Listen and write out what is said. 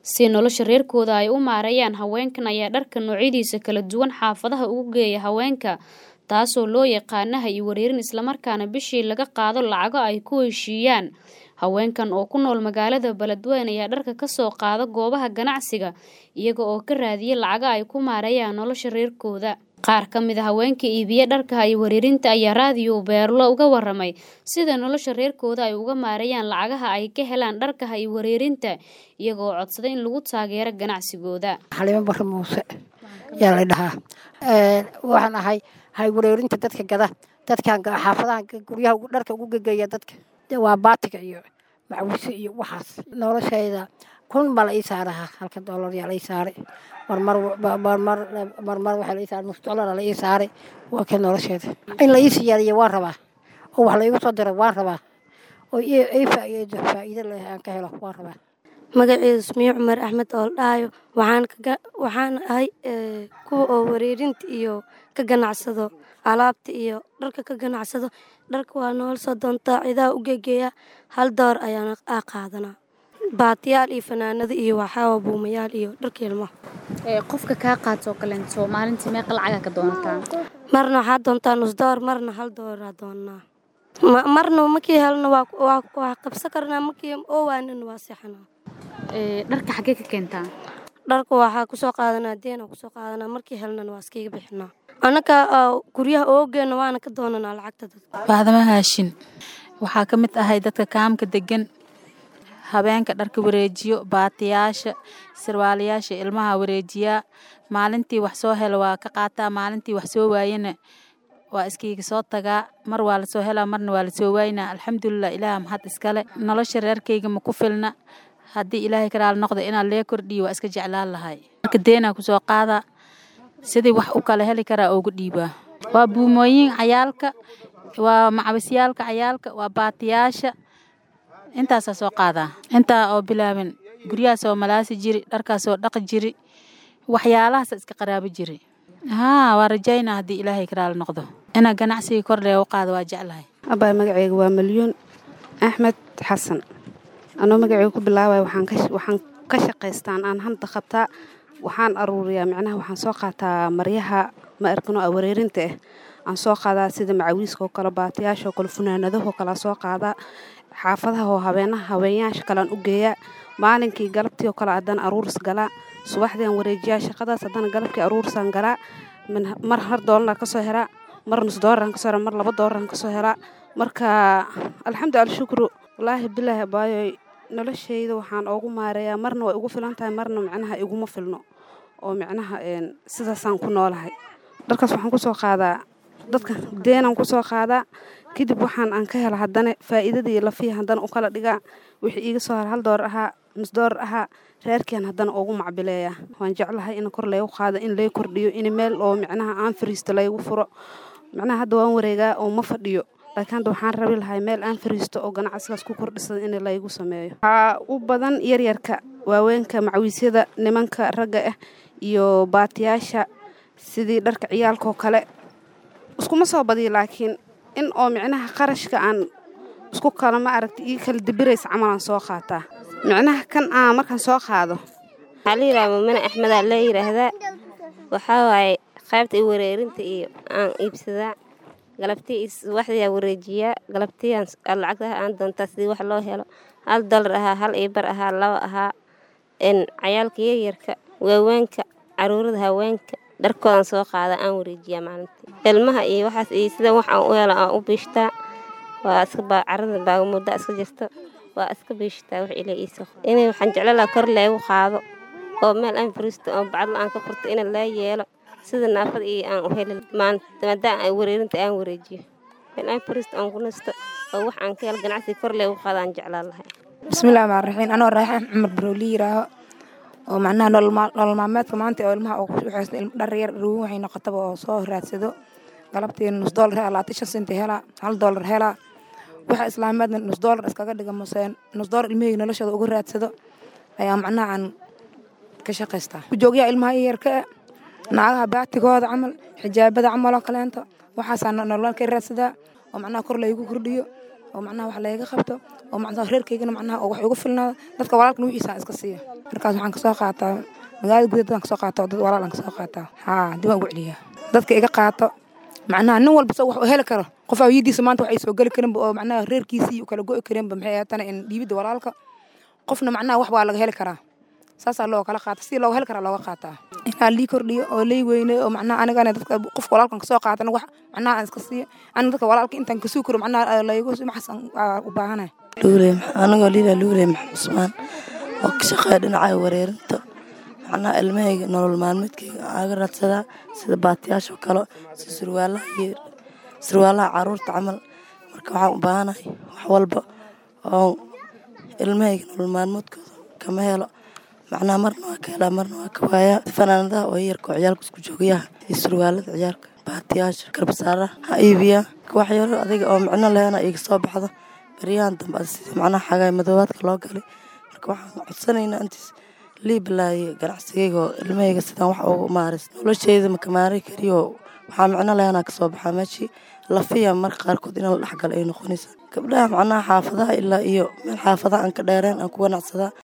si nolosha reerkooda ay u maareeyaan haweenkan ayaa dharka noocyadiisa kala duwan xaafadaha ugu geeya haweenka taasoo loo yaqaana hay wareerin islamarkaana bishii laga qaado lacago ay ku heshiiyaan haweenkan oo ku nool magaalada beledweyne ayaa dharka kasoo qaada goobaha ganacsiga iyaga oo ka raadiya lacago ay ku maareeyaan nolosha reerkooda qaar ka mid a haweenka iibiye dharka hay wareerinta ayaa raadiyo beerlo uga waramay sida nolosha reerkooda ay uga maareeyaan lacagaha ay ka helaan dharka hay wareerinta iyagoo codsaday in lagu taageero ganacsigooda xalimo bare muuse yaa la dhahaa waxaan ahay hay wareerinta dadka gada dadkan xaafadaha guryaha dharka ugu gegeeya dadka waa baatiga iyo macwise iyo waxaas noloshayda kun baa la ii saaraha halka doolar yaa la ii saaray marmar marmar marmar waxaa la ii saaray nus doolara la ii saaray waa ka nolosheeda in la ii siyaadiyo waan rabaa oo wax la iigu soo diro waan rabaa oo ii faa'iido faa'iido leh aan ka helo waan rabaa magaceedu ismiyo cumar axmed ooldhaayo waxaan waxaan ahay kuwa oo wareerinta iyo ka ganacsado alaabta iyo dharka ka ganacsado dharka waa noola soo doontaa cidaha u gegeeya hal door ayaana aa qaadanaa baatiyaal iyo fanaanado iyo waxaawa buumayaal iyo dharka ilmaha qofka kaa qaatoo kaleento maalintii meeqa lacaga ka doonataa marna waxaa doontaa nus door marna hal dooraa doonaa marna markii helna waa qabsan karnaa markii oowaanina waa seexanaa dharka xaggee ka keentaa dharka waxaa kusoo qaadanaa deena kusoo qaadanaa markii helnana waa iskiga bixinaa annaka guryaha oogeena waana ka doonanaa lacagta dadka baadama haashin waxaa ka mid ahay dadka kaamka degan habeenka dharka wareejiyo baatiyaasha sarwaalayaasha ilmaha wareejiyaa maalintii wax soo hela waa ka qaataa maalintii wax soo waayana waa iskiiga soo tagaa mar waa lasoo helaa marna waa lasoo waayna alxamdulilah ilaah mahad iskale nolosha reerkayga ma ku filna haddii ilaahay karaal noqda inaan lee kordhiyo waa iska jeclaan lahay marka deenaa kusoo qaadaa sidii wax u kala heli karaa oogu dhiibaa waa buumooyin cayaalka waa macawisyaalka cayaalka waa baatiyaasha intaasaa soo qaadaa intaa oo bilaaban guryahaasoo malaasi jiri dharkaasoo dhaqi jiri waxyaalahaasa iska qaraabo jiri haa waa rajaynaa haddii ilaahay karaal noqdo inaa ganacsigii kordhee u qaado waa jeclahay abaa magaceyga waa malyuun axmed xasan anoo magaceyga ku bilaabaya waxaan ka shaqaystaan aan hanta qabtaa waxaan aruuriyaa micnaha waxaan soo qaataa maryaha ma arkano a wareerinta ah aan soo qaadaa sida macawiiska oo kale baatiyaasha oo kale funaanadahoo kale soo qaadaa xaafadaha oo habeenaha haweenyaasha kalean u geeyaa maalinkii galabtii oo kale haddana aruuris galaa subaxdiiaan wareejiyaa shaqadaas haddana galabkii aruurisaan galaa mar har doolaraan kasoo helaa mar nus doolaraan kasoo helaa mar laba doolaraan kasoo helaa marka alxamdu alshukru wallaahi bilaahi abaayoy noloshayda waxaan oogu maareeyaa marna way ugu filan tahay marna micnaha iguma filno oo micnaha sidaasaan ku noolahay dharkaas waxaan kusoo qaadaa dadka deenaan kusoo qaadaa kadib waxaan aan ka hela haddana faa'iidadii lafiya haddana u kala dhigaa wixii iiga soo hara hal doolar ahaa nus doolar ahaa reerkian haddana ugu macbileeyaa waan jeclahay in kor laygu qaado in lay kordhiyo in meel oo micnaha aan fariisto laygu furo micnaha hadda waan wareegaa oo ma fadhiyo laakiin hadda waxaan rabi lahay meel aan fariisto oo ganacsigaas ku kordhisada in laygu sameeyo waxaa u badan yaryarka waaweenka macawiisyada nimanka ragga ah iyo baatiyaasha sidii dharka ciyaalkaoo kale iskuma soo badiyo laakiin in oo micnaha qarashka aan isku kala ma aragta ii kala dibiraysa camalaan soo qaataa micnaha kan aan markaan soo qaado waxaa la yidhaha mumane axmedaa la yidhaahdaa waxaa waaye qaybta i wareerinta iyo aan iibsadaa galabtii waxdiyaa wareejiyaa galabtiiaan lacagtaha aan doontaa sidii wax loo helo hal dolar ahaa hal iibar ahaa laba ahaa cayaalka yaryarka waaweenka caruurada haweenka dharkoodan soo qaada aan wareejiyaa maalintii ilmaha iyo waxaas iyo sida wax aan u helo aan u biishtaa waa iska carada baagamuda iska jirto waa iska biishtaa wax ila iisa inay waxaan jecla laha kor leegu qaado oo meel aan fariisto oo bacdla aan ka furto ina laa yeelo sida naafada iyo aan u heli maadaama ay wareerinta aan wareejiyo meel aan fariisto aan ku nasto oo wax aan ka helo ganacsiga kor leegu qaado aan jeclaan lahay bismillahi rxmaan raxiim anoo raaxaan cumar barooli yiraaho oo macnaha nolol maalmeedka maanta oo ilmaha dhar yar ruwin waxay noqotaba oo soo raadsado galabtii nus doolar helaa labaatan shan senti helaa hal doolar helaa waxa islaameedna nus doolar iskaga dhiga mase nus doolar ilmahayga noloshooda uga raadsado ayaa macnaha aan ka shaqaystaa kujoogyaha ilmaha iyarka naagaha baatigooda camal xijaabada camal oo kaleento waxaasaa nolol ka raadsadaa oo macnaha kor laygu kordhiyo oo macnaha wax layga qabto oo macnaha reerkaygana macnaha oo wax igu filnaado dadka walaalkana wixiisa iska siiya markaas waxaan kasoo qaataa magaalada gudaheed dadaan kasoo qaataa oo dad walaal aan kasoo qaataa haa dib aan ugu celiyaa dadka iga qaato macnaha nin walba soo wax u heli karo qof awiyadiisa maanta waxay soo geli karinba oo macnaha reerkiisii u kala go'i karinba maxay ahaatana in dhiibidda walaalka qofna macnaha wax waa laga heli karaa saasaa loo kala qaata sidii looga heli karaa looga qaataa inaa lii kordhiyo oo lay weyne oo macnaha anigana dadka qof walaalkan kasoo qaatana wax macnaha aan iska siiyo aniga dadka walaalka intaan kasuu karo macnaha laygu maxas u baahanahay luuley anigoo liila luuley maxamed cusmaan oo ka shaqeeya dhinaca wareerinta macnaha ilmahayga nolol maalmeedkayga aaga raadsadaa sida baatiyaasha kale sida surwaalaha iyo surwaalaha caruurta camal marka waxaan u baahanahay wax walba oo ilmahayga nolol maalmeedkooda kama helo macnaha marna waa ka helaa marna waa ka waayaa fanaanadaha oo yarka oo ciyaalka isku joogayaha iyo surwaalada ciyaalka baatiyaasha garbasaaraha ha iibiyaa waxyaalo adiga oo micno lehna iga soo baxdo baryahan dambe sidii macnaha xagaay madoobaadka loo galay marka waxaan codsanaynaa intiis liibalaaye ganacsigayga oo ilmahayga sidaan wax ugu maaris nolosheyda makamaari kariyo waxaa micno lehna kasoo baxaa meeshii lafiya marka qaarkood in la dhexgalo ay noqonaysa gabdhaha macnaha xaafadaha ilaa iyo meel xaafadaha aan ka dheereen aan ku ganacsadaa